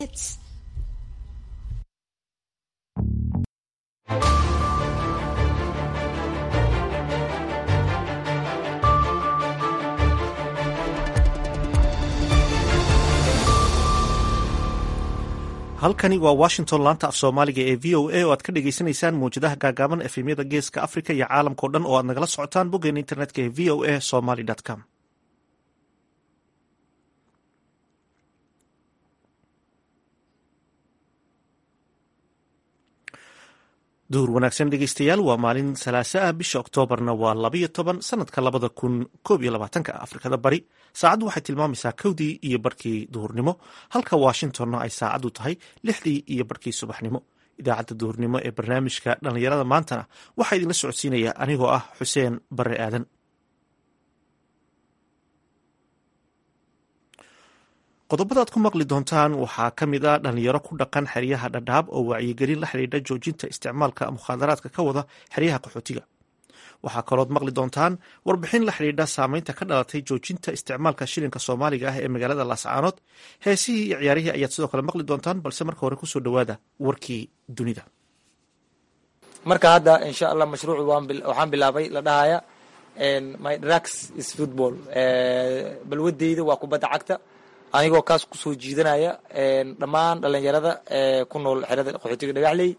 halkani waa washington laanta af soomaaliga ee v o a oo aad ka dhagaysanaysaan mawjadaha gaagaaban efemyada geeska africa iyo caalamkao dhan oo aad nagala socotaan boggeena internetka ee v o a somaly com duhur wanaagsan dhegeystayaal waa maalin salaase ah bisha oktoobarna waa labayo toban sanadka labada kun koob iyo labaatanka afrikada bari saacaddu waxay tilmaamaysaa kowdii iyo barkii duhurnimo halka washingtonna ay saacaddu tahay lixdii iyo barkii subaxnimo idaacadda duhurnimo ee barnaamijka dhallinyarada maantana waxaa idinla socodsiinaya anigoo ah xuseen bare aadan qodobada aad ku maqli doontaan waxaa ka mid a dhalinyaro ku dhaqan xeryaha dhadhaab oo wacyigelin la xidhiidha joojinta isticmaalka mukhaadaraadka ka wada xeryaha qaxootiga waxaa kalood maqli doontaan warbixin la xidhiidha saameynta ka dhalatay joojinta isticmaalka shilinka soomaaliga ah ee magaalada laascaanood heesihii iyo ciyaarihii ayaad sidoo kale maqli doontaan balse marka hore kusoo dhowaada warkii dunida marka hadda insha allah mashruucu waxaan bilaabay la dhahaya my drugs is football balwadeyda waa kubadda cagta anigoo kaas kusoo jiidanaya dhammaan dhalinyarada ku nool xerada qaxootiga dhagaxley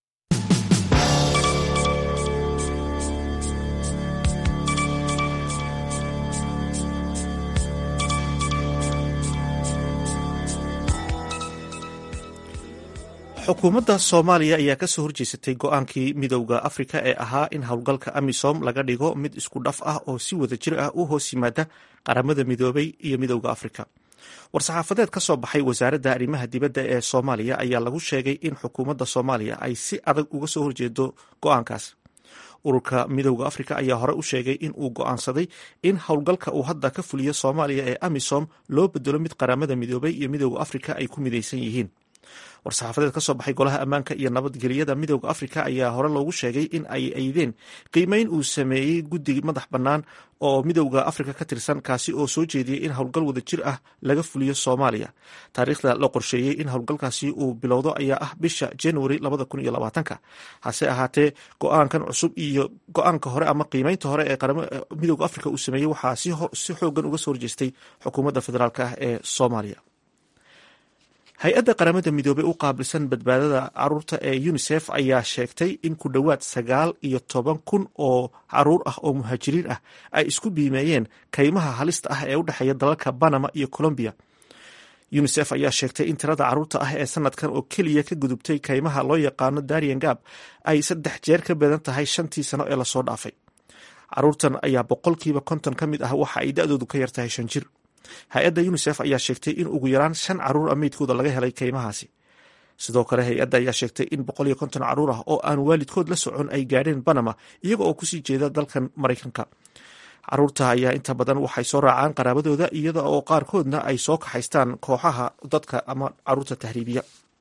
xukuumadda soomaaliya ayaa kasoo horjeesatay go-aankii midowda afrika ee ahaa in howlgalka amisom laga dhigo mid isku dhaf ah oo si wada jir ah u hoos yimaada qaramada midoobay iyo midowda afrika war-saxaafadeed ka soo baxay wasaaradda arrimaha dibadda ee soomaaliya ayaa lagu sheegay in xukuumadda soomaaliya ay si adag uga soo horjeedo go-aankaas ururka midowda afrika ayaa hore u sheegay in uu go-aansaday in howlgalka uu hadda ka fuliyo soomaaliya ee amisom loo bedelo mid qaramada midoobay iyo midowda afrika ay ku midaysan yihiin war-saxaafadeed ka soo baxay golaha ammaanka iyo nabadgelyada midowda afrika ayaa hore loogu sheegay in ay aydeen qiimeyn uu sameeyey guddi madax bannaan oo midowda afrika ka tirsan kaasi oo soo jeediyey in howlgal wada jir ah laga fuliyo soomaaliya taariikhda la qorsheeyey in howlgalkaasi uu bilowdo ayaa ah bisha january labada kun iyo labaatanka hase ahaatee go-aankan cusub iyo go-aanka hore ama qiimeynta hore ee midowda afrika uu sameeyey waxaa si xoogan uga soo horjeestay xukuumadda federaalk ah ee soomaaliya hay-adda qaramada midoobey u qaabilsan badbaadada caruurta ee unisef ayaa sheegtay in ku dhowaad sagaal iyo toban kun oo caruur ah oo muhaajiriin ah ay isku biimeeyeen kaymaha halista ah ee u dhexeeya dalalka banama iyo colombiya unisef ayaa sheegtay in tirada caruurta ah ee sanadkan oo keliya ka gudubtay kaymaha loo yaqaano darian gab ay saddex jeer ka badan tahay shantii sano ee lasoo dhaafay caruurtan ayaa boqolkiiba konton ka mid ah waxa ay da-doodu ka yartahay shan jir hay-adda unisef ayaa sheegtay in ugu yaraan shan caruur a meydkooda laga helay kaymahaasi sidoo kale hay-adda ayaa sheegtay in boqol iyo konton caruur ah oo aan waalidkood la socon ay gaadheen banama iyaga oo kusii jeeda dalkan maraykanka caruurta ayaa inta badan waxay soo raacaan qaraabadooda iyada oo qaarkoodna ay soo kaxaystaan kooxaha dadka ama caruurta tahriibiya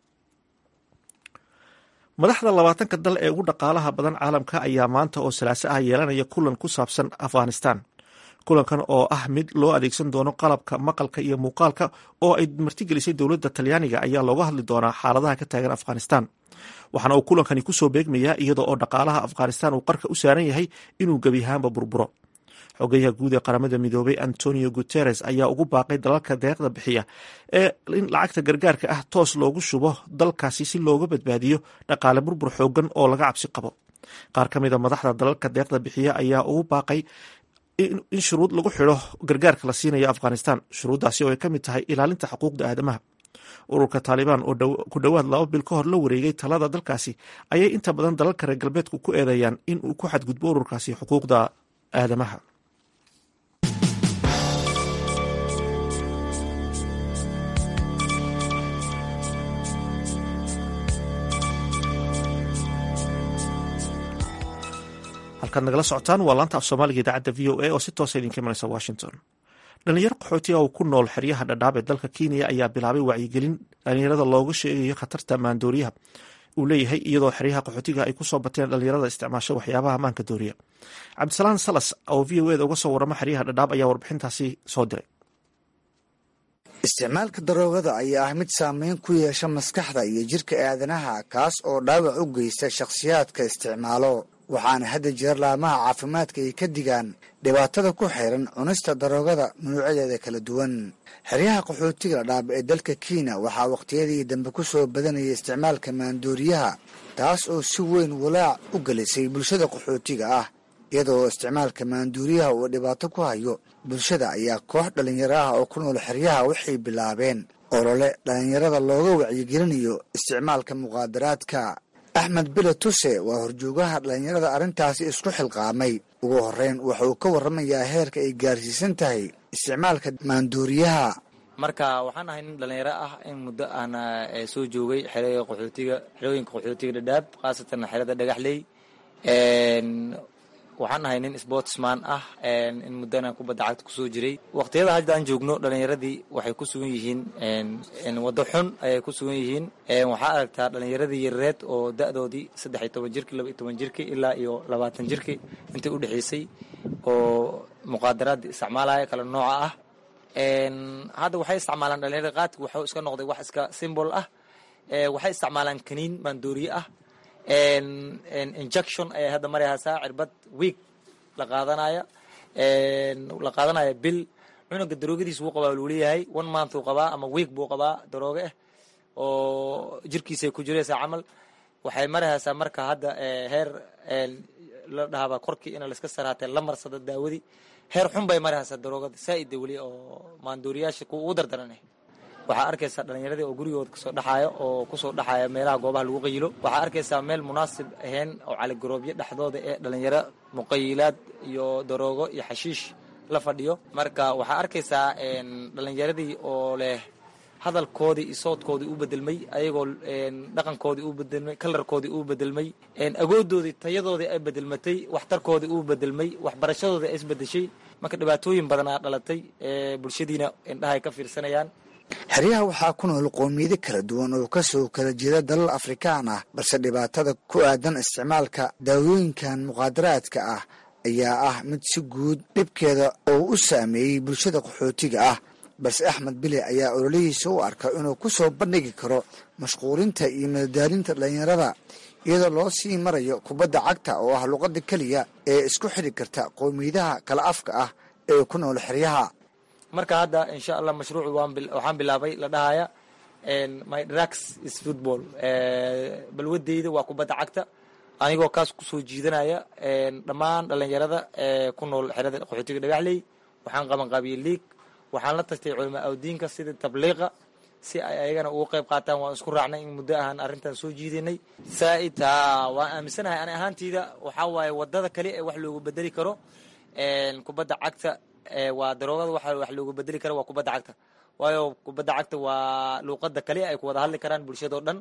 madaxda labaatanka dal ee ugu dhaqaalaha badan caalamka ayaa maanta oo salaaso ah yeelanaya kulan ku saabsan afghanistan kulankan oo ah mid loo adeegsan doono qalabka maqalka iyo muuqaalka oo ay martigelisay dowladda talyaaniga ayaa looga hadli doonaa xaaladaha ka taagan afghanistan waxaana uu kulankani kusoo beegmayaa iyada oo dhaqaalaha afghanistan uu qarka u saaran yahay inuu gebi ahaanba burburo xogayaha guud ee qaramada midoobay antonio guteres ayaa ugu baaqay dalalka deeqda bixiya ee in lacagta gargaarka ah toos loogu shubo dalkaasi si looga badbaadiyo dhaqaale burbur xoogan oo laga cabsi qabo qaar ka mid a madaxda dalalka deeqda bixiya ayaa ugu baaqay in shuruud lagu xidho gargaarka la siinayo afghanistan shuruuddaasi oo ay ka mid tahay ilaalinta xuquuqda aadamaha ururka taalibaan oo ku dhowaad laba bil ka hor la wareegay talada dalkaasi ayay inta badan dalalka reer galbeedku ku eedeeyaan in uu ku xadgudbo ururkaasi xuquuqda aadamaha halkaad nagala socotaan waa laanta af soomaaliga idaacadda v o a oo si toosa idinka imanaysa washington dhalinyaro qaxootiga oo ku nool xeryaha dhadhaab ee dalka kenya ayaa bilaabay wacyigelin dhalinyarada looga sheegayo khatarta maandooriyaha uu leeyahay iyadoo xeryaha qaxootiga ay kusoo bateen dhalinyarada isticmaasho waxyaabaha maanka dooriya cabdisalaan salas oo v o eda uga soo waramo xeryaha dhadhaab ayaa warbixintaasi soo diray isticmaalka daroogada ayaa ah mid saameyn ku yeesha maskaxda iyo jirka aadanaha kaas oo dhaawac u geysta shakhsiyaadka isticmaalo waxaana hadda jira laamaha caafimaadka ay ka digaan dhibaatada ku xiran cunista daroogada nuucyadeeda kala duwan xeryaha qaxootiga dhadhaab ee dalka kenya waxaa wakhtiyadii dambe ku soo badanayay isticmaalka maandooriyaha taas oo si weyn walaac u gelisay bulshada qaxootiga ah iyadoo isticmaalka maanduuriyaha uu dhibaato ku hayo bulshada ayaa koox dhallinyaro ah oo ku nool xeryaha waxay bilaabeen olole dhallinyarada looga wacyigelinayo isticmaalka muqaadaraadka axmed bile tuse waa horjoogaha dhallinyarada arrintaasi isku xilqaamay ugu horreyn wuxuu ka warramayaa heerka ay gaarsiisan tahay isticmaalka maanduuriyaha marka waxaan ahay nin dhalinyaro ah in muddo aan soo joogay xerooyinka qaxootiga xerooyinka qaxootiga dhadhaab khaasatan xerada dhagaxley waxaan ahay nin sportsman ah in muddana kubadda cagta kusoo jiray waqtiyada hadda aan joogno dhalinyaradii waxay ku sugan yihiin waddo xun ayay ku sugan yihiin waxaa aragtaa dhalinyaradii yareed oo da-doodii saddex iyo toban jirki laba iyo toban jirki ilaa iyo labaatan jirki intay udhexaysay oo muqaadaraad isticmaalaya kala nooca ah hadda waxay isticmaalaan dhalinyarada qaadka waxuu iska noqday wax iska symbol ah waxay isticmaalaan kaniin maandooriye ah injection ayay hadda marayhaysaa cirbad week la qaadanaya la qaadanaya bil cunuga daroogadiis wuu qabaa luu leeyahay one month uu qabaa ama week buu qabaa darooge ah oo jirkiisay ku jiraysaa camal waxay marayhaysaa marka hadda heer la dhahaba korkii in laiska saraatee la marsada daawadii heer xun bay marayhaysaa daroogada saa'ida weli oo maandooriyaasha kuwa ugu dardaran waxaa arkaysaa dhalinyaradii oo gurigooda kasoo dhaxaaya oo kusoo dhaxaaya meelaha goobaha lagu qayilo waxaa arkaysaa meel munaasib ahayn oo caligaroobyo dhexdooda ee dhalinyaro muqayilaad iyo daroogo iyo xashiish la fadhiyo marka waxaa arkaysaa dhalinyaradii oo leh hadalkoodii iyo soodkoodii u bedelmay ayagoo dhaqankoodii u bedelmay kalarkoodii u bedelmay agoodoodii tayadoodii ay bedelmatay waxtarkoodii u bedelmay waxbarashadoodii ay isbedeshay marka dhibaatooyin badanaa dhalatay bulshadiina indhahay ka fiirsanayaan xeryaha waxaa ku nool qoomiyado kala duwan oo kasoo kala jeeda dalal afrikaan ah balse dhibaatada ku aadan isticmaalka daawooyinkan muqaadaraadka ah ayaa ah mid si guud dhibkeeda oo u saameeyey bulshada qaxootiga ah balse axmed bile ayaa ololihiisa u arka inuu ku soo bandhigi karo mashquulinta iyo madadaalinta dhalinyarada iyadoo loo sii marayo kubadda cagta oo ah luqadda keliya ee isku xidhi karta qoomiyadaha kala afka ah ee ku nool xeryaha marka hadda insha allah mashruuc waxaan bilaabay la dhahaya my drugs is football balwadeyda waa kubadda cagta anigoo kaas kusoo jiidanaya dhammaan dhalinyarada ku nool xerada qaxootiga dhagaxley waxaan qabanqaabiyey liig waxaan la tashtay culamaa awdiinka sida tabliiqa si ay ayagana uga qayb qaataan waan isku raacnay in muddo ahaan arrintan soo jiidanay saaita waan aaminsanahay ani ahaanteyda waxaa waaye wadada kale ee wax loogu bedeli karo kubadda cagta waa daroogada waxa wax loogu bedeli kara waa kubadda cagta waayo kubadda cagta waa luuqada kale ay ku wada hadli karaan bulshado dhan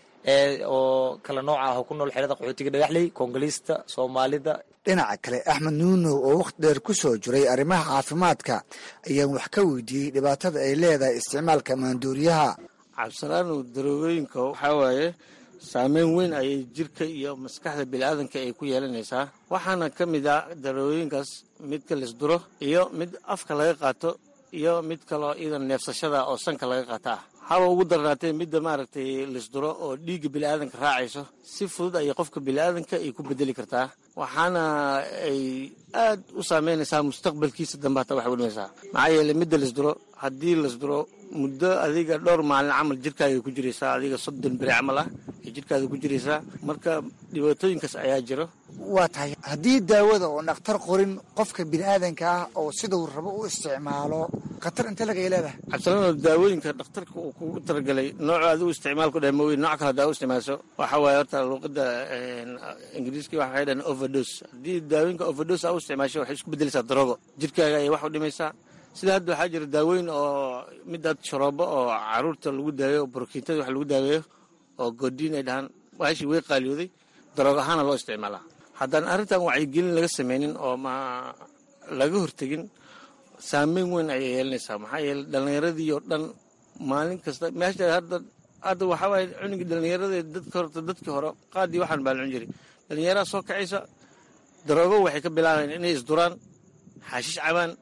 oo kala nooca ah oo ku nool xerada qaxootiga dhagaxley koongoliista soomaalida dhinaca kale axmed nuunow oo wakhti dheer ku soo jiray arrimaha caafimaadka ayaan wax ka weydiiyey dhibaatada ay leedahay isticmaalka maanduuriyaha cabsalaanow daroogooyinka waxaa waaye saameyn weyn ayay jirka iyo maskaxda biniaadanka ay ku yeelanaysaa waxaana ka mid ah daroogooyinkaas midka lisduro iyo mid afka laga qaato iyo mid kaloo iidan neefsashada oo sanka laga qaata ah haba ugu darnaatee midda maaragtay lisduro oo dhiigga biniaadanka raacayso si fudud ayay qofka biniaadanka ay ku bedeli kartaa waxaana ay aad u saameynaysaa mustaqbalkiisa dambe hataa waxay udhimaysaa maxaa yeeley midda lisduro haddii lisduro muddo adiga dhowr maalin camal jirkaaga ku jiraysaa adiga soddon beri camal ah ay jirkaada ku jiraysaa marka dhibaatooyinkaas ayaa jiro waa tahay haddii daawada oo dhakhtar qorin qofka biniaadanka ah oo sidau rabo u isticmaalo khatar inte lagay leedahay cabdisalaano daawooyinka dhakhtarka uu kugu talagalay nooca adigu isticmaal ku dheh mooye nooc kale hadaa u isticmaalso waxaa waaye horta luuqada ingiriiska waxay dhahan overdose haddii daawooyinka overdose aa u isticmaasho waxay isku bedelaysaa daroogo jirkaaga ayay wax u dhimaysaa sida hadda waxaa jira daawooyin oo midaad sharoobo oo caruurta lagu daaweeyo oo borokiintada wax lagu daaweeyo oo goodiin ay dhahaan waashi way qaaliyooday daroog ahaana loo isticmaalaa haddaan arrintan wacyigelin laga sameynin oo ma laga hortegin saameyn weyn ayay yeelanaysaa maxaa yeele dhallinyaradii oo dhan maalin kasta meesha hadda hadda waxaa waaye cunugii dhallinyaradii dadka horta dadkii hore qaadii waxaan baa la cun jiray dhallinyaraha soo kacaysa daroogo waxay ka bilaabayaan inay isduraan xaashish cabaan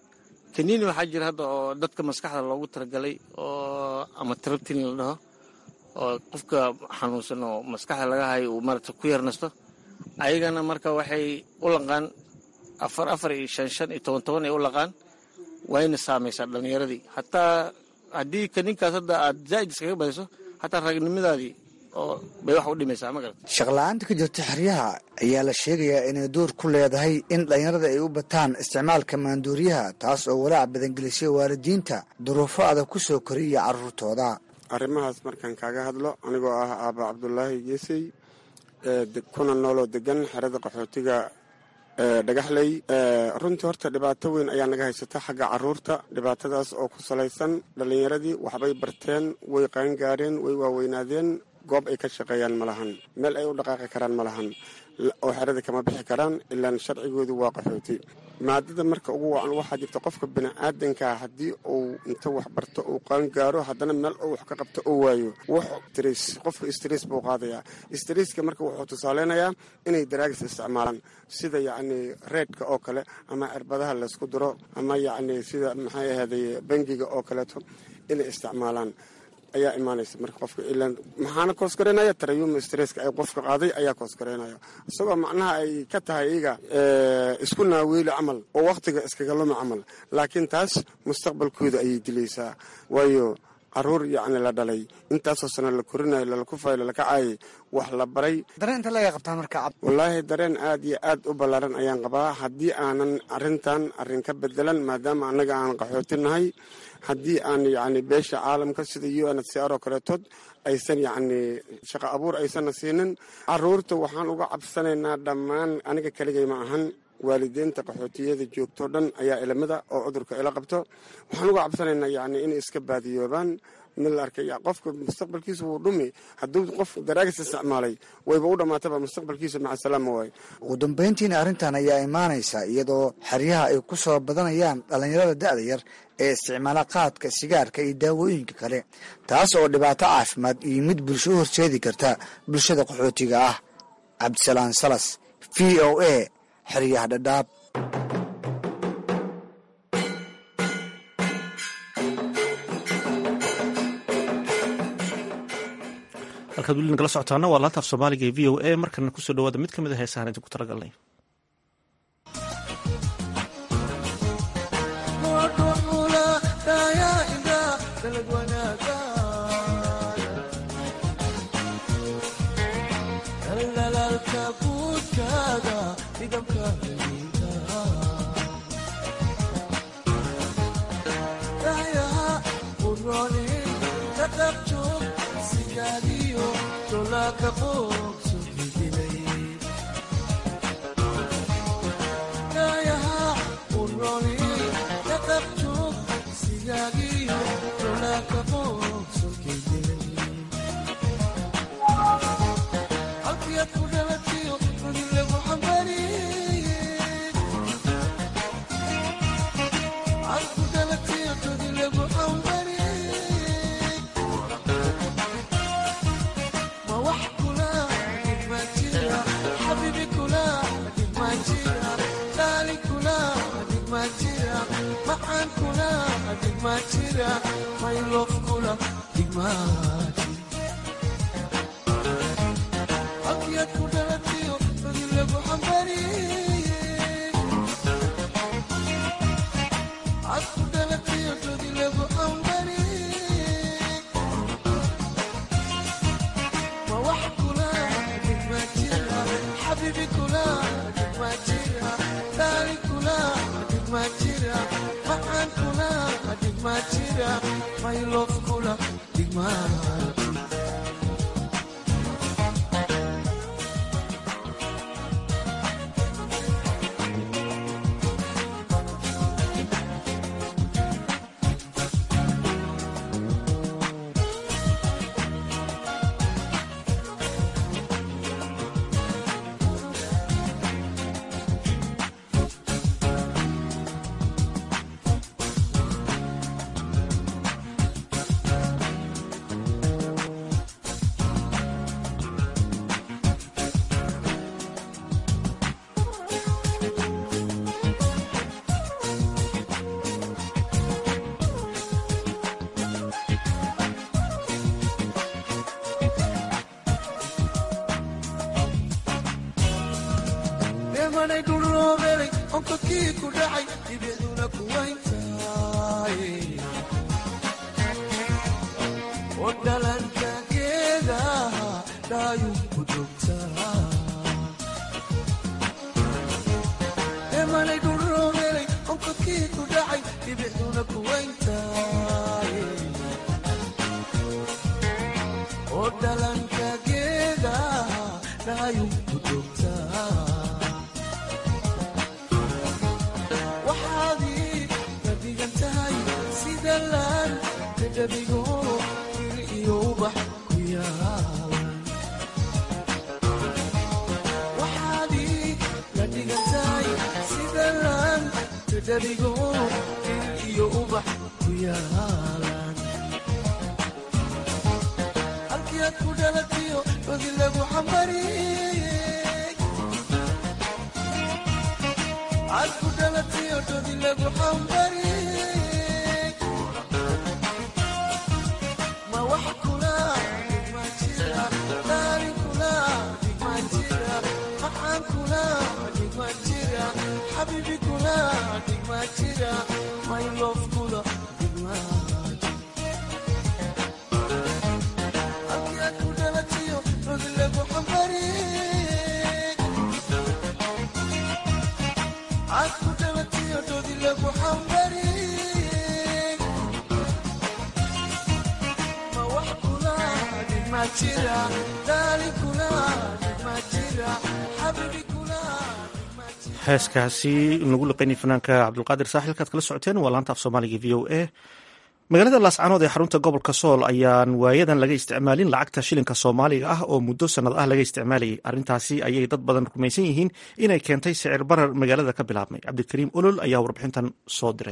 kaniini waxaa jira hadda oo dadka maskaxda loogu talagalay oo ama trabtin la dhaho oo qofka xanuunsan oo maskaxda laga hayo uu maarata ku yar nasto ayagana marka waxay u laqaan afar afar iyo shan shan iyo toban toban ay u laqaan wayna saamaysaa dhallinyaradii hataa haddii kaninkaas hadda aad zaa'id iskaga badiso hataa ragnimadaadii oo bay wax u dhimaysaa ma garata shaqla-aanta ka jirta xeryaha ayaa la sheegayaa inay door ku leedahay in dhallinyarada ay u bataan isticmaalka maanduuriyaha taas oo walaac badangelisay waalidiinta duruufo adag ku soo koriya carruurtooda arrimahaas markaan kaaga hadlo anigoo ah aaba cabdulaahi geesey kuna nooloo degan xerada qaxootiga dhagaxley runtii horta dhibaato weyn ayaa naga haysata xagga caruurta dhibaatadaas oo ku salaysan dhallinyaradii waxbay barteen way qaangaareen way waaweynaadeen goob ay ka shaqeeyaan ma lahan meel ay u dhaqaaqi karaan ma lahan oo xerada kama bixi karaan ilaan sharcigoodu waa qaxooti maadada marka ugu wacan waxaa jirta qofka bini'aadankaa haddii uu inta wax barto uu qaangaaro haddana meel uu wax ka qabto oo waayo wax stress qofka stress buu qaadayaa stresska marka wuxuu tusaaleynayaa inay daraagis isticmaalaan sida yacni reedka oo kale ama cirbadaha laysku diro ama yacni sida maxay ahaaday bangiga oo kaleeto inay isticmaalaan ayaa imaanaysa marka qofka ilaan maxaana koosgareynaya tarayuma stresska ay qofka qaaday ayaa koosgareynaya isagoo macnaha ay ka tahay iyaga isku naaweeli camal oo wakhtiga iskaga luma camal laakiin taas mustaqbalkooda ayay dilaysaa waayo caruur yacni la dhalay intaasoo sano la korinayo lalakufayo lalakacaayay wax la baray dareen inta laga qabtaa marka wallaahi dareen aad iyo aad u ballaaran ayaan qabaa haddii aanan arrintan arrin ka bedelan maadaama annaga aan qaxooti nahay haddii aan yacni beesha caalamka sida u n h c r oo kaleetood aysan yacni shaqo abuur aysanna siinin caruurta waxaan uga cabsanaynaa dhammaan aniga keligay ma ahan waalideynta qaxootiyada joogtoo dhan ayaa ilamida oo cudurka ila qabto waxaan uga cabsanaynaa yacni inay iska baadiyoobaan mid la arkay qofka mustaqbalkiisa wuu dhumi hadduu qof daraagis isticmaalay wayba u dhammaataba mustaqbalkiisa macasalaama waay ugu dambayntiina arrintan ayaa imaanaysa iyadoo xeryaha ay ku soo badanayaan dhallinyarada da'da yar ee isticmaala qaadka sigaarka iyo daawooyinka kale taas oo dhibaato caafimaad iyo mid bulsho u horseedi karta bulshada qaxootiga ah cabdisalaan salas v o a xeryaha dhadhaab halkaad weli nagala socotaana waa laanta af soomaaliga ee v o a markana kusoo dhawaada mid ka mid a heesahan idinku talagalnay emanay dhuloobeelay onkakii ku dhacay dhibicduna kuwayntaay oo dhalanka geedaha dhaayuu ku dogtaa emanay dhuloobeelay onkakii ku dhacay dhibicduna kuwayntaay oo dhalanka geedaha dhaayuu ku dogtaa waxaadii ka dhigan tahay sida laan dadhabigo ir iyo ubax ku yaalan waxaadii ka dhigan tahay sida laan dadhabigo ir iyo ubax ku yaalan halkii aad ku dhalatiyo rodi lagu xambariyey aad ku dhalatiyo rodi lagu xambariyey ma wax kula dhigma jira daarin kula dhigma jira maxaan kula dhigma jira xabiibi kula dhigma jira my love kula dhigma halkii aad ku dhalatiyo rodi lagu xambariyey aad ku dhalatiyo rodi lagu xambariyey ma wax kula dhigma jira daalin kula dhigma jira xabiibi kula dhigma jira heeskaasi nagu liqaynay fanaanka cabdulqaadir saaxilkaad kala socoteen waa laanta af soomaaliga v o a magaalada laascanood ee xarunta gobolka sool ayaan waayadan laga isticmaalin lacagta shilinka soomaaliga ah oo muddo sannad ah laga isticmaalayay arrintaasi ayay dad badan rumaysan yihiin inay keentay sicir barar magaalada ka bilaabmay cabdikariim olol ayaa warbixintan soo diray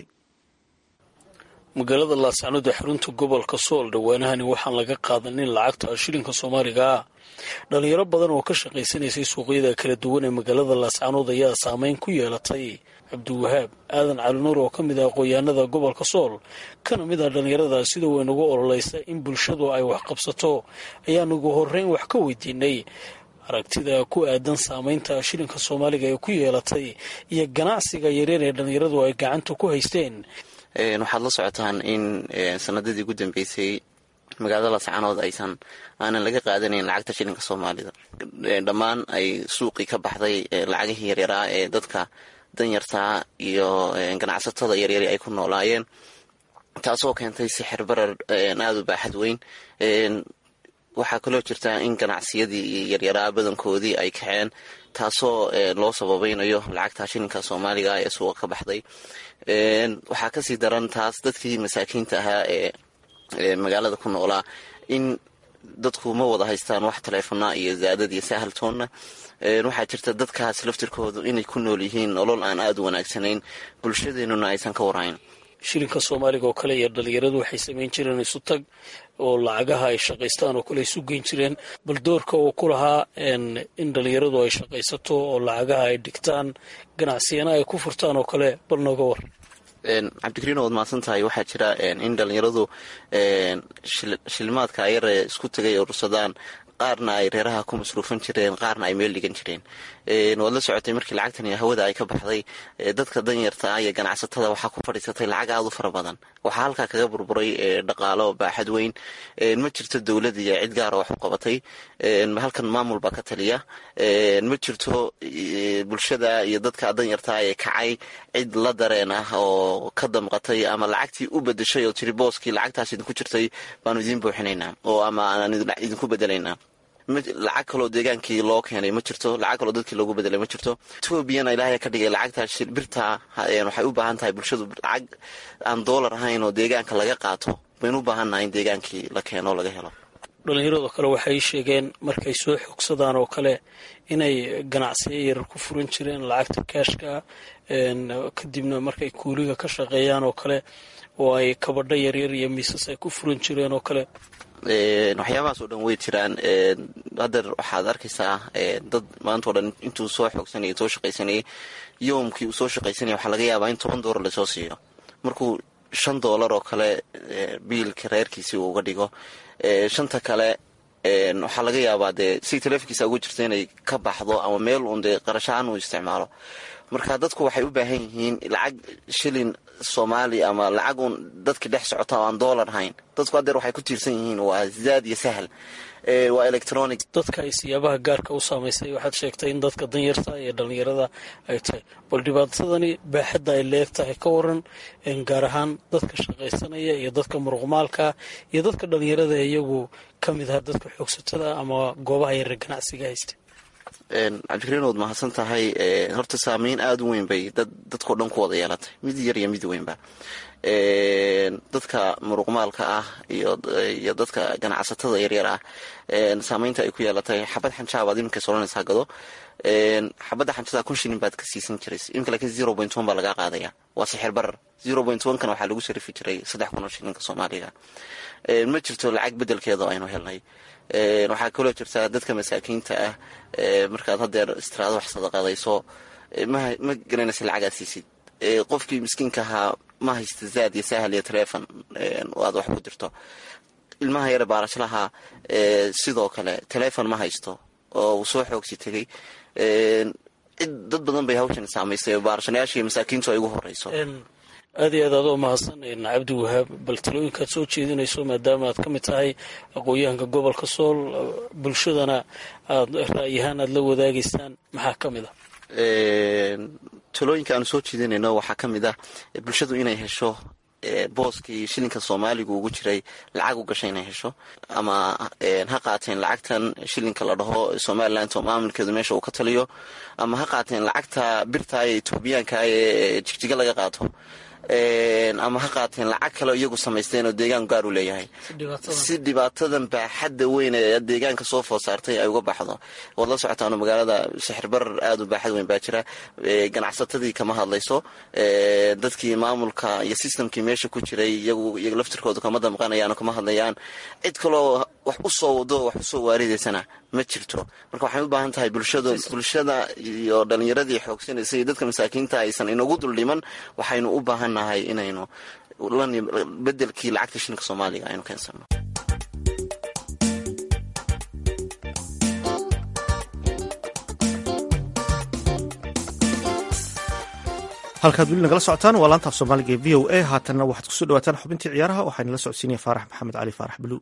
magaalada laascanood ee xarunta gobolka sool dhowaanahani waxaan laga qaadanin lacagta shilinka soomaaliga ah dhalinyaro badan oo ka shaqaysanaysay suuqyada kala duwan ee magaalada laascanood ayaa saameyn ku yeelatay cabdiwahaab aadan calinuur oo ka mid ah aqoonyahanada gobolka sool kana mid ah dhalinyarada sida weyn ugu ololeysa in bulshadu ay wax qabsato ayaan ugu horeyn wax ka weydiinay aragtida ku aadan saameynta shilinka soomaaliga ee ku yeelatay iyo ganacsiga yaryar ee dhalinyaradu ay gacanta ku haysteen waxaad la socotaan in sanadadii ugu dambeysay magaalada lascanood aysan aanan laga qaadanayn lacagta shilinka soomaalida dhammaan ay suuqii ka baxday lacagihii yaryaraa ee dadka danyartaa iyo ganacsatada yaryari ay ku noolaayeen taasoo keentay sixir barar aada u baaxad weyn waxaa kaloo jirta in ganacsiyadii yaryaraa badankoodii ay kaceen taasoo loo sababaynayo lacagta shilinka soomaaliga ee suuqa ka baxday waxaa kasii daran taas dadkii masaakiinta ahaa ee magaalada ku noolaa in dadku ma wada haystaan wax taleefona iyo zaadad iyo sahaltoonna waxaa jirta dadkaas laftirkoodu inay ku nool yihiin nolol aan aada u wanaagsanayn bulshadeenuna aysan ka warayn shilinka soomaaliga oo kale iyo dhalinyaradu waxay samayn jireen isu tag oo lacagaha ay shaqaystaan oo kale isu geyn jireen bal doorka uu ku lahaa in dhalinyaradu ay shaqaysato oo lacagaha ay dhigtaan ganacsiyana ay ku furtaan oo kale bal nooga war cabdikariin waad mahadsan tahay waxaa jira in dhalinyaradu shilimaadka ayare isku tagay urursadaan qaarna ay reeraha ku masruufan jireen qaarna ay meel dhigan jireen waad la socotay markii lacagtan hawada ay ka baxday dadka danyarta iyo ganacsatada waxaa ku fadhiisatay lacag aada u fara badan waxaa halkaa kaga burburay dhaqaalo baaxad weyn ma jirto dowlad iyo cid gaara wax u qabatay halkan maamul baa ka taliya ma jirto bulshada iyo dadka danyarta ee kacay cid la dareen ah oo ka damqatay ama lacagtii u bedeshay oo tiri booskii lacagtaas idinku jirtay baanu idiin buuxinaynaa oo ama aan idinku bedelaynaa lacag kaloo deegaankii loo keenay ma jirto lacag kaloo dadkii loogu bedelay ma jirto etoobiyana ilaahay ka dhigay lacagta birta waxay u baahan tahay bulshadu lacag aan doolar ahayn oo deegaanka laga qaato baynu u baahannahay in deegaankii la keeno laga helo dhallinyarado kale waxay sheegeen markay soo xogsadaan oo kale inay ganacsiyo yarar ku furan jireen lacagta kaashka kadibna markay kuuliga ka shaqeeyaan oo kale oo ay kabadho yaryar iyo miisas ay ku furan jireen oo kale waxyaabahaas oo dhan way jiraan haddeer waxaad arkaysaa dad maanta o dhan intuu soo xoogsanayay soo shaqaysanayay yowmkii uu soo shaqaysanaya waxaa laga yaabaa in toban doolar lasoo siiyo markuu shan doolar oo kale biilka reerkiisii uu uga dhigo shanta kale waxaa laga yaabaa dee si taleefonkiisa ugu jirta inay ka baxdo ama meel uun dee qarashaan uu isticmaalo marka dadku waxay u baahan yihiin lacag shilin soomaali ama lacag uun dadka dhex socota oo aan doolar hayn dadku haddeer waxay ku tiirsan yihiin waa zaad iyo sahal waa electronic dadka ay siyaabaha gaarka u saamaysay waxaad sheegtay in dadka danyarta iyo dhallinyarada ay tahay bal dhibaatadani baaxadda ay leeg tahay ka waran gaar ahaan dadka shaqaysanaya iyo dadka muruqmaalka iyo dadka dhallinyarada iyagu ka mid aha dadka xoogsatada ama goobaha yare ganacsiga haysta cabdikariin waad mahadsan tahay horta saameyn aada u weyn bay dadkao dhan ku wada yeelatay mid yar iyo mid weynba dadka muruqmaalka ah iyo dadka ganacsatada yaryar ah saameynta ay ku yeelatay xabad xanjaabaad iminka soranaysaa gado xabadda xanjada kun shilin baad ka siisan jiray iminka laakiin zero point one baa laga qaadaya waa sixir barar zero point one kana waxaa lagu sharifi jiray saddex kun oo shilinka soomaaliga ma jirto lacag bedelkeeda aynu helnay waxaa kaloo jirtaa dadka masaakiinta ah markaad hadeer istiraado wax sadaqadayso ma garanaysa lacagaad siisid qofkii miskiinka ahaa ma haysta zaad iyo sahal iyo telefon aad wax ku dirto ilmaha yare baarashlaha sidoo kale telefon ma haysto oo uu soo xoogsi tegay cid dad badan bay hawshan saamaysay baarashanayaasha iyo masaakiintu ay ugu horeyso aad iyo aad aad oo mahadsan cabdi wahaab bal talooyinkaad soo jeedinayso maadaama aad ka mid tahay aqoon-yahanka gobolka sool bulshadana aad ra'yahaan aad la wadaagaysaan maxaa ka mid a talooyinka aanu soo jeedinayno waxaa ka mid ah bulshadu inay hesho booskii shilinka soomaaligu ugu jiray lacag u gashay inay hesho ama ha qaateen lacagtan shilinka la dhaho somalilan oo maamulkeedu meesha uu ka taliyo ama ha qaateen lacagta birta ee etoobiyaanka ee jigjiga laga qaato ama ha qaateen lacag kale iyagu samaysteen oo deegaan gaar u leeyahay si dhibaatadan baaxadda weyn ee deegaanka soo food saartay ay uga baxdo waad la socotaano magaalada sixirbarar aada u baaxad weyn baa jira ganacsatadii kama hadlayso dadkii maamulka iyo sistamkii meesha ku jiray iyagu iyaga laftirkooda kama damqanayaan oo kama hadlayaan cid kaloo wax u soo wado wax usoo waaridaysana ma jirto marka waxay u baahan tahay bulshadu bulshada iyo dhalinyaradii xoogsanaysa iyo dadka masaakiinta aysan inagu duldhiman waxaynu u baahan nahay inaynu bedelkii lacagta shilinka soomaaliga aynu keensano halkaad weli nagala socotaan waa laantaaf soomaaliga ee v o a haatanna waxaad kusoo dhawaataan xubintii ciyaaraha waxaana la socodsiinaya faarax maxamed cali faarax buluug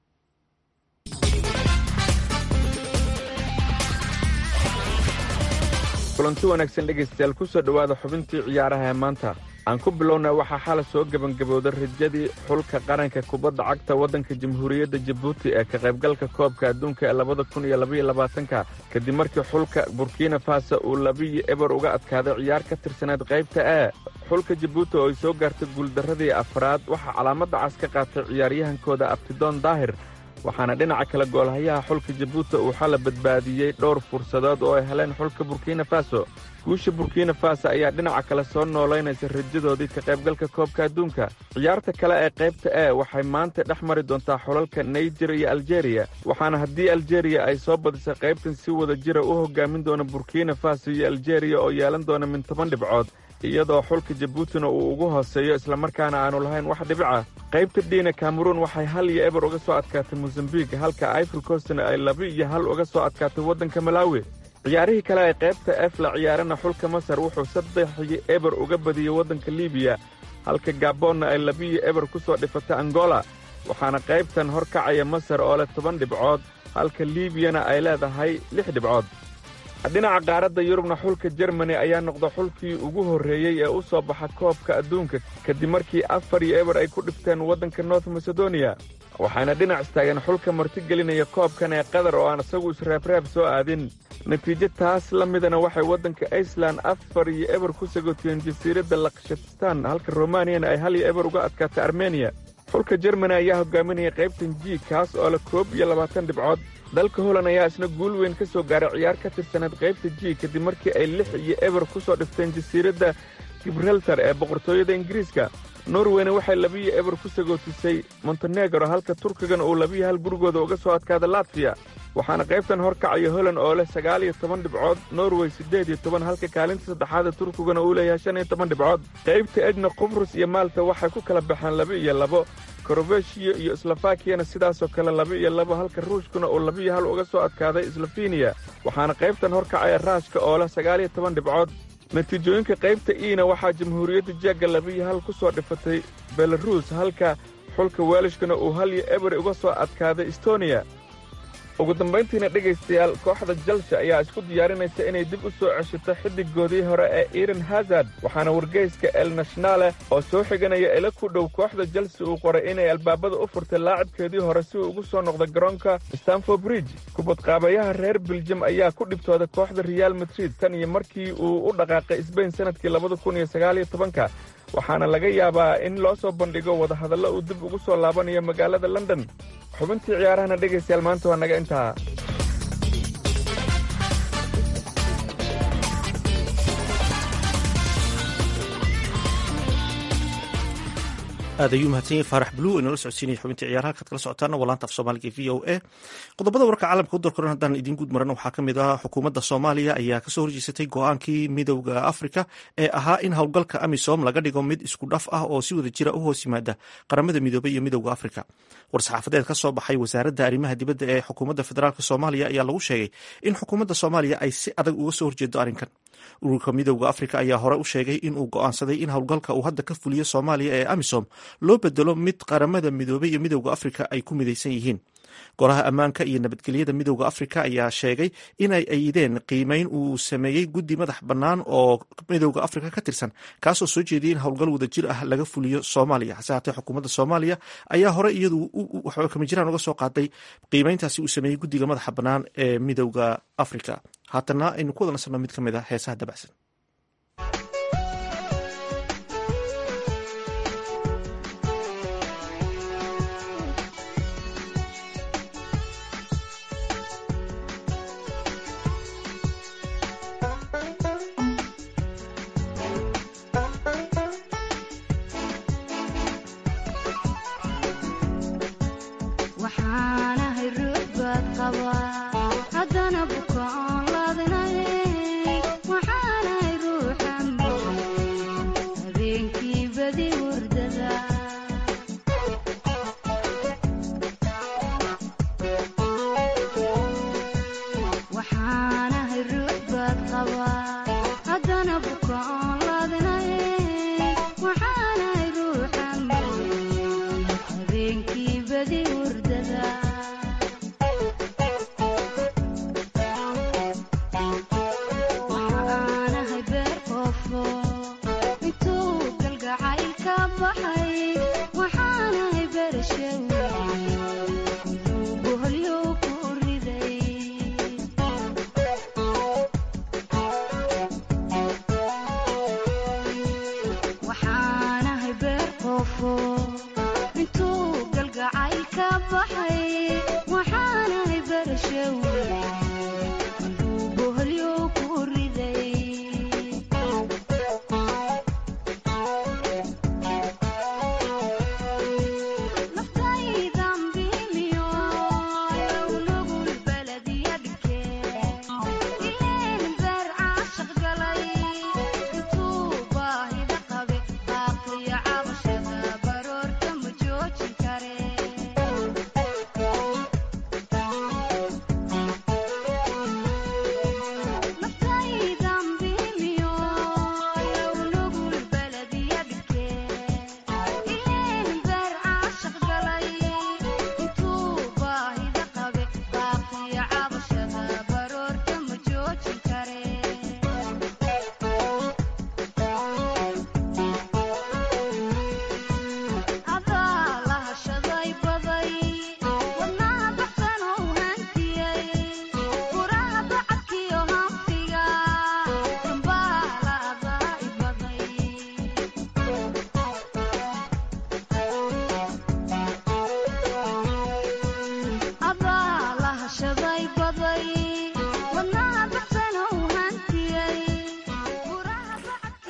kulanti wanaagsan dhegaystayaal ku soo dhowaada xubintii ciyaaraha ee maanta aan ku bilownay waxaa xala soo gebangabowday rajadii xulka qaranka kubadda cagta waddanka jamhuuriyadda jabuuti ee ka qaybgalka koobka adduunka ee labada kun iyo labaiyo labaatanka kadib markii xulka burkina faso uu labiyo eber uga adkaaday ciyaar ka tirsaneed qaybta e xulka jabuuti oo ay soo gaartay guuldarradii afraad waxaa calaamadda cas ka qaatay ciyaaryahankooda abtidoon daahir waxaana dhinaca kale goolhayaha xulka jabuuti uu xala badbaadiyey dhowr fursadood oo ay heleen xulka burkina faso guusha burkina faso ayaa dhinaca kale soo noolaynaysa rajadoodii ka qaybgalka koobka adduunka ciyaarta kale ee qaybta e waxay maanta dhex mari doontaa xulalka naijer iyo aljeeriya waxaana haddii aljeeriya ay soo badisay qaybtan si wada jira u hoggaamin doona burkina faso iyo aljeeriya oo yeelan doona min toban dhibcood iyadoo xulka jabuutina uu ugu hooseeyo islamarkaana aanu lahayn wax dhibica qaybta dhiina kameruun waxay hal iyo eber uga soo adkaatay mosambiik halka ifor costna ay laba iyo hal uga soo adkaatay waddanka malaawi ciyaarihii kale ee qaybta ef la ciyaarana xulka masar wuxuu saddexii eber uga badiyey waddanka libiya halka gaboonna ay labiyo eber ku soo dhifatay angola waxaana qaybtan hor kacaya masar oo leh toban dhibcood halka liibiyana ay leedahay lix dhibcood dhinaca qaaradda yurubna xulka jermani ayaa noqda xulkii ugu horreeyey ee u soo baxa koobka adduunka kadib markii afar iyo eber ay ku dhifteen waddanka north masedoniya waxaana dhinac istaageen xulka martigelinaya koobkan ee qatar oo aan isagu isreebreeb soo aadin natiijo taas la midana waxay waddanka iceland afar iyo eber ku sagootiyeen jasiiradda lakshatistan halka romaniyana ay hal iyo eber uga adkaatay armeniya xulka jermani ayaa hogaaminaya qaybtan ji kaas oo leh koob iyo labaatan dhibcood dalka holand ayaa isna guul weyn ka soo gaaray ciyaar ka tirsaneed qaybta ji kadib markii ay lix iyo eber ku soo dhifteen jasiiradda gibraltar ee boqortooyada ingiriiska norweyna waxay labiyo eber ku sagootisay montenegro halka turkigana uu labiyo hal gurigooda uga soo adkaada latfiya waxaana qaybtan horkacaya holand oo leh sagaal iyo toban dhibcood norway siddeed iyo toban halka kaalinta saddexaada turkiguna uu leeyahay shan iyo toban dhibcood qaybta edna qubrus iyo maalta waxay ku kala baxeen laba iyo labo korobeshiya iyo slofakiyana sidaasoo kale laba iyo labo halka ruushkuna uu labiiyo hal uga soo adkaaday slofeniya waxaana qaybtan horkacaya raashka oo leh sagaal iyo toban dhibcood natiijooyinka qaybta iina waxaa jamhuuriyadda jeegga labiiyo hal ku soo dhifatay belaruus halka xulka weelishkana uu hal iyo eberi uga soo adkaaday estoniya ugu dambayntiina dhegaystayaal kooxda jalsha ayaa isku diyaarinaysa inay dib u soo ceshato xiddigoodii hore ee eden hazard waxaana wargeyska el nationale oo soo xiganaya ila ku dhow kooxda jalsi uu qoray inay albaabada u furtay laacibkeedii hore si uu ugu soo noqdo garoonka stanford bridge kubadqaabayaha reer beljam ayaa ku dhibtooda kooxda real madrid tan iyo markii uu u dhaqaaqay sbain sannadkii labada kun iyo sagaal iyo tobanka waxaana laga yaabaa in loo soo bandhigo wadahadallo uu dib ugu soo laabanayo magaalada london xubintii ciyaarahana dhegaystayaal maanta waa naga intaa aad ayuu mahadsan yahay faarax bluu inala socodsiinaya xubintii ciyaaraha kaad kala socotaana waa laanta af soomaaliga v o a qodobada warka caalamka u dalkoran haddaan idiin guud maran waxaa ka mid ah xukuumadda soomaaliya ayaa kasoo horjeesatay go-aankii midowda afrika ee ahaa in howlgalka amisom laga dhigo mid isku dhaf ah oo si wada jira u hoos yimaada qaramada midoobay iyo midowda afrika war-saxaafadeed ka soo baxay wasaaradda arrimaha dibadda ee xukuumadda federaalk soomaaliya ayaa lagu sheegay in xukuumadda soomaaliya ay si adag uga soo horjeedo arrinkan ururka midowda afrika ayaa hore u sheegay in uu go-aansaday in howlgalka uu hadda ka fuliyo soomaaliya ee amisom loo bedelo mid qaramada midoobay iyo midowda afrika ay ku midaysan yihiin golaha ammaanka iyo nabadgelyada midowda afrika ayaa sheegay inay ayideen qiimeyn uu sameeyey guddi madax bannaan oo midowda afrika ka tirsan kaasoo soo jeediyay in howlgal wadajir ah laga fuliyo soomaaliya hase haatee xukuumadda soomaaliya ayaa hore iyadu kamijiraan uga soo qaaday qiimeyntaasi uu sameeyey guddiga madaxa bannaan ee midowda afrika haatana aynu ku wada nasabno mid ka mid a heesaha dabacsan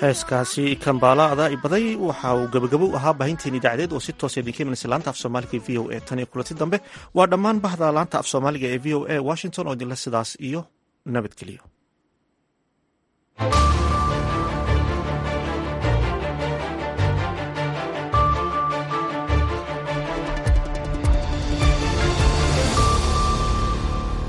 heeskaasi kambaalaada baday waxa uu gabagabo u ahaa baahinteen idaacadeed oo si toosa idinka imanaysa laanta af soomaaliga v o a tan iyo kulanti dambe waa dhammaan bahda laanta af soomaaliga ee v o a washington oo idinle sidaas iyo nabadgeliyo